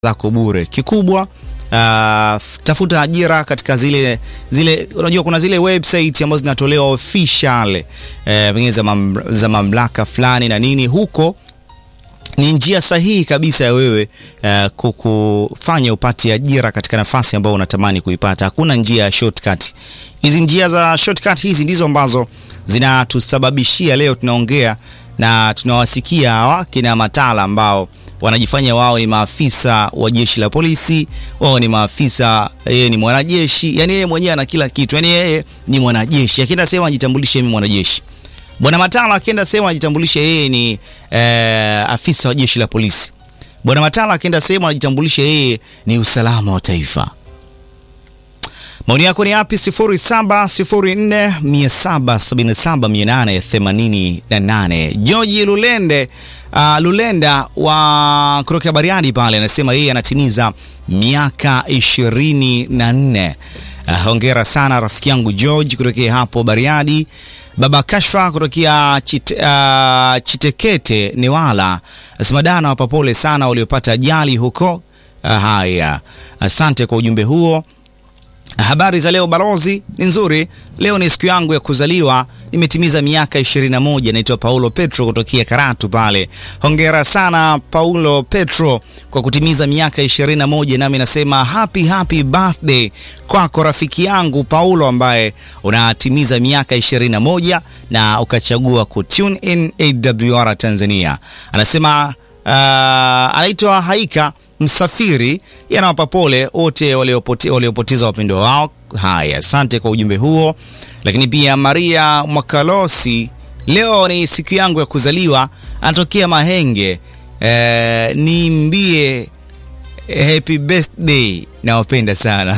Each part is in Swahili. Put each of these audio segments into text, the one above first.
zako bure. Kikubwa uh, tafuta ajira katika zile zile, unajua kuna zile website ambazo zinatolewa official eh, pengine za, mam, za mamlaka fulani na nini huko ni njia sahihi kabisa ya wewe uh, kukufanya upate ajira katika nafasi ambayo unatamani kuipata. Hakuna njia ya shortcut. Hizi njia za shortcut hizi ndizo ambazo zinatusababishia leo tunaongea na tunawasikia hawa kina Matala ambao wanajifanya wao ni maafisa wa jeshi la polisi, wao ni maafisa, yeye ni mwanajeshi, yani yeye mwenyewe ana kila kitu, yani yeye ni mwanajeshi. Akienda sema ajitambulishe, mimi mwanajeshi. Bwana Matala akienda sehemu ajitambulishe yeye ni eh, afisa wa jeshi la polisi. Bwana Matala akienda sehemu anajitambulisha yeye ni usalama wa taifa. Maoni yako ni yapi? 0704777888. George Lulende uh, Lulenda wa kutoka Bariadi pale anasema yeye anatimiza miaka ishirini na nne. Uh, hongera sana rafiki yangu George kutokea hapo Bariadi. Baba Kashfa kutokea Chite, uh, Chitekete Newala anasema dana wapa pole sana waliopata ajali huko. Uh, haya, asante kwa ujumbe huo. Habari za leo balozi, ni nzuri. Leo ni siku yangu ya kuzaliwa, nimetimiza miaka 21. Naitwa Paulo Petro kutokea Karatu pale. Hongera sana Paulo Petro kwa kutimiza miaka 21, nami nasema happy happy birthday kwako rafiki yangu Paulo ambaye unatimiza miaka 21 na ukachagua ku tune in AWR Tanzania. Anasema uh, anaitwa Haika Msafiri yanawapa pole wote waliopoteza waliopoteza wapendwa wao. Haya, asante kwa ujumbe huo. Lakini pia Maria Mwakalosi, leo ni siku yangu ya kuzaliwa, anatokea Mahenge. E, nimbie happy birthday, nawapenda sana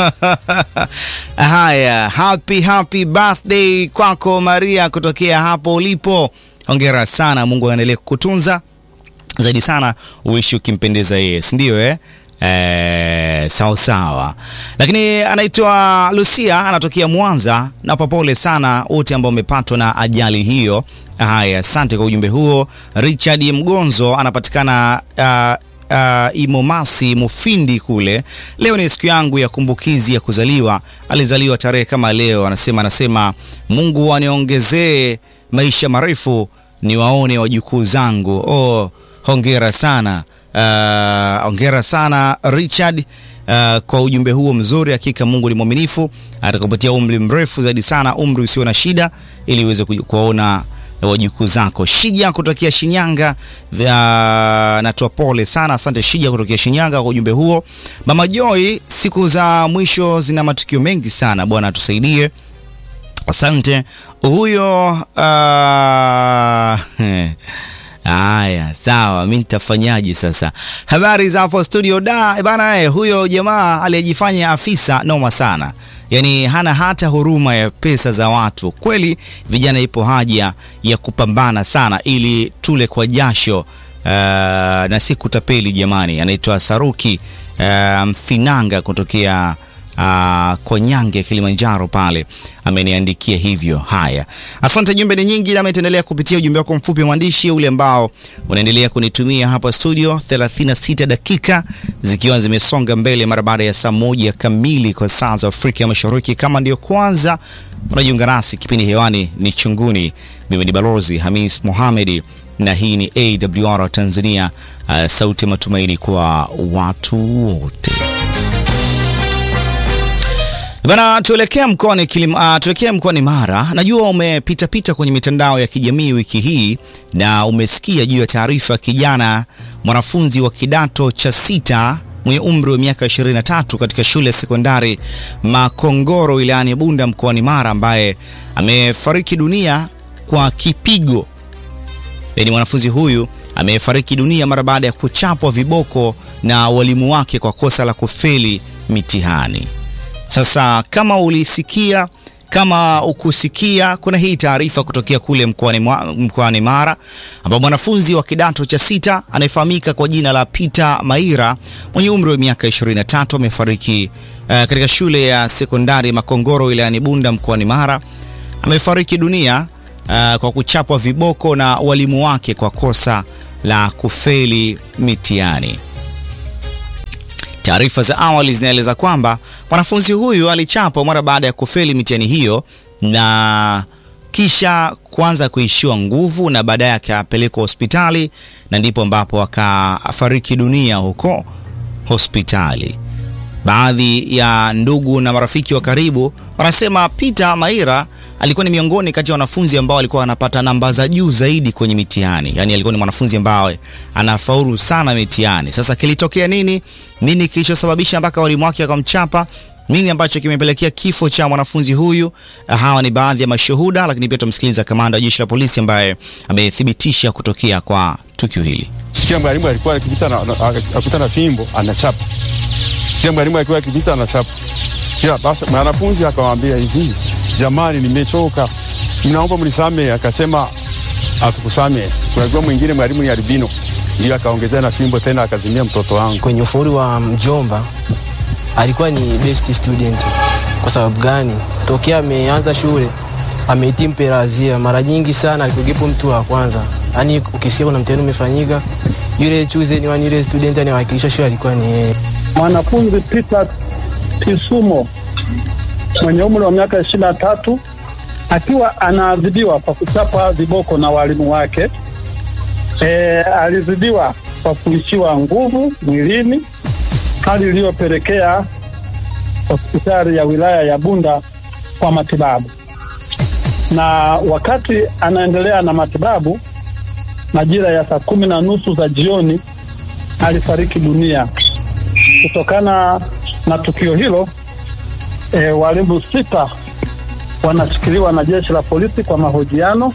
haya, happy happy birthday kwako Maria kutokea hapo ulipo. Hongera sana, Mungu aendelee kukutunza zaidi sana uishi ukimpendeza yeye, si ndio eh? Eh, sawa sawa. Lakini anaitwa Lucia anatokea Mwanza, na papole sana wote ambao wamepatwa na ajali hiyo. Haya, asante kwa ujumbe huo. Richard Mgonzo anapatikana uh, Uh, Imomasi Mufindi kule. Leo ni siku yangu ya kumbukizi ya kuzaliwa. Alizaliwa tarehe kama leo, anasema anasema Mungu aniongezee maisha marefu niwaone wajukuu zangu. Oh, hongera sana uh, hongera sana Richard uh, kwa ujumbe huo mzuri. Hakika Mungu ni mwaminifu, atakupatia umri mrefu zaidi sana, umri usio na shida, ili uweze kuwaona wajukuu zako. Shija kutokea Shinyanga, uh, natoa pole sana. Asante Shija kutokea Shinyanga kwa ujumbe huo. Mama Joy, siku za mwisho zina matukio mengi sana, Bwana atusaidie. Asante huyo uh, Haya, sawa, mi nitafanyaje sasa? Habari za hapo studio da bana. Eh, huyo jamaa aliyejifanya afisa noma sana, yaani hana hata huruma ya pesa za watu. Kweli vijana, ipo haja ya kupambana sana ili tule kwa jasho uh, na si kutapeli jamani. Anaitwa Saruki uh, Mfinanga kutokea Uh, kwa Nyange Kilimanjaro pale ameniandikia hivyo. Haya, asante. Jumbe ni nyingi, na ameendelea kupitia ujumbe wako mfupi wa mwandishi ule ambao unaendelea kunitumia hapa studio, 36 dakika zikiwa zimesonga mbele mara baada ya saa moja kamili kwa saa za Afrika ya Mashariki. Kama ndio kwanza unajiunga nasi, kipindi hewani ni Chunguni. Mimi ni Balozi Hamis Mohamed na hii ni AWR Tanzania, uh, sauti ya matumaini kwa watu wote. Bana, tuelekea mkoani uh, tuelekea mkoani Mara. Najua umepita pita kwenye mitandao ya kijamii wiki hii na umesikia juu ya taarifa kijana mwanafunzi wa kidato cha sita mwenye umri wa miaka 23 katika shule ya sekondari Makongoro wilayani Bunda mkoani Mara ambaye amefariki dunia kwa kipigo. Yaani mwanafunzi huyu amefariki dunia mara baada ya kuchapwa viboko na walimu wake kwa kosa la kufeli mitihani. Sasa kama ulisikia, kama ukusikia, kuna hii taarifa kutokea kule mkoani mkoani Mara ambapo mwanafunzi wa kidato cha sita anayefahamika kwa jina la Peter Maira mwenye umri wa miaka 23 amefariki uh, katika shule ya sekondari Makongoro wilayani Bunda mkoani Mara. Amefariki dunia uh, kwa kuchapwa viboko na walimu wake kwa kosa la kufeli mitihani. Taarifa za awali zinaeleza kwamba mwanafunzi huyu alichapwa mara baada ya kufeli mitihani hiyo na kisha kuanza kuishiwa nguvu na baadaye akapelekwa hospitali na ndipo ambapo akafariki dunia huko hospitali. Baadhi ya ndugu na marafiki wa karibu wanasema Peter Maira alikuwa ni miongoni kati ya wanafunzi ambao alikuwa anapata namba za juu zaidi kwenye mitihani. Yaani alikuwa ni mwanafunzi ambaye anafaulu sana mitihani. Sasa kilitokea nini? Nini kilichosababisha mpaka walimu wake wakamchapa? Nini ambacho kimepelekea kifo cha mwanafunzi huyu? Hawa ni baadhi ya mashuhuda, lakini pia tumsikiliza kamanda wa jeshi la polisi ambaye amethibitisha kutokea kwa tukio hili. Kila mwalimu alikuwa akipita na akuta na fimbo anachapa. Kila mwalimu alikuwa akipita anachapa. Kila basi mwanafunzi akamwambia hivi, jamani, nimechoka, mnaomba mnisamehe. Akasema atukusamehe. Kuna mwingine mwalimu ni albino, ndio akaongezea na fimbo tena akazimia mtoto wangu. Kwenye ufaulu wa mjomba alikuwa ni best student. Kwa sababu gani? Tokea ameanza shule amehitimu perazia mara nyingi sana, alikuwepo mtu wa kwanza. Yaani ukisikia kuna mtihani umefanyika, yule choose ni yule student anayewakilisha shule alikuwa ni yeye. Mwanafunzi Peter Kisumo mwenye umri wa miaka ishirini na tatu akiwa anaadhibiwa kwa kuchapa viboko na walimu wake. E, alizidiwa kwa kuishiwa nguvu mwilini, hali iliyopelekea hospitali ya wilaya ya Bunda kwa matibabu, na wakati anaendelea na matibabu, majira ya saa kumi na nusu za jioni alifariki dunia. Kutokana na tukio hilo, e, walimu sita wanashikiliwa na jeshi la polisi kwa mahojiano.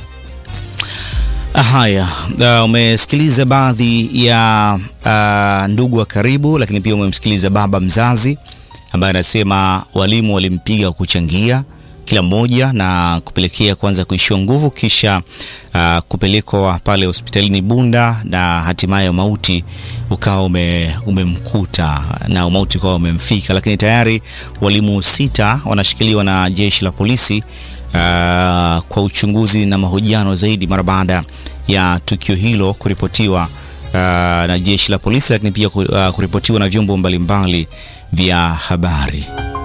Haya, uh, umesikiliza baadhi ya uh, ndugu wa karibu, lakini pia umemsikiliza baba mzazi ambaye anasema walimu walimpiga kuchangia kila mmoja na kupelekea kwanza kuishiwa nguvu kisha uh, kupelekwa pale hospitalini Bunda na hatimaye mauti ukawa ume, umemkuta na mauti ukawa umemfika, lakini tayari walimu sita wanashikiliwa na jeshi la polisi uh, kwa uchunguzi na mahojiano zaidi mara baada ya tukio hilo kuripotiwa uh, na jeshi la polisi, lakini pia uh, kuripotiwa na vyombo mbalimbali vya habari.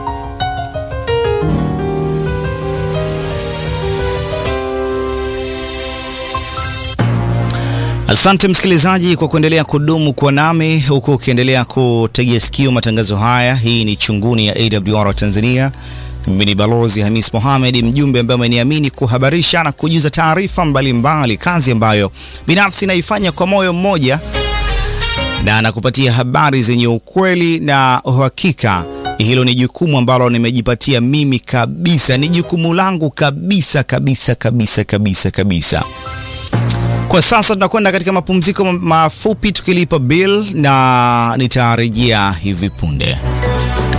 Asante msikilizaji kwa kuendelea kudumu kwa nami huku ukiendelea kutegea sikio matangazo haya. Hii ni Chunguni ya AWR Tanzania. Mimi ni Balozi Hamis Mohamed, mjumbe ambaye ameniamini kuhabarisha na kujuza taarifa mbalimbali, kazi ambayo binafsi naifanya kwa moyo mmoja na nakupatia habari zenye ukweli na uhakika. Hilo ni jukumu ambalo nimejipatia mimi kabisa, ni jukumu langu kabisa kabisa kabisa kabisa kabisa. Kwa sasa tunakwenda katika mapumziko mafupi tukilipa bill na nitarejea hivi punde.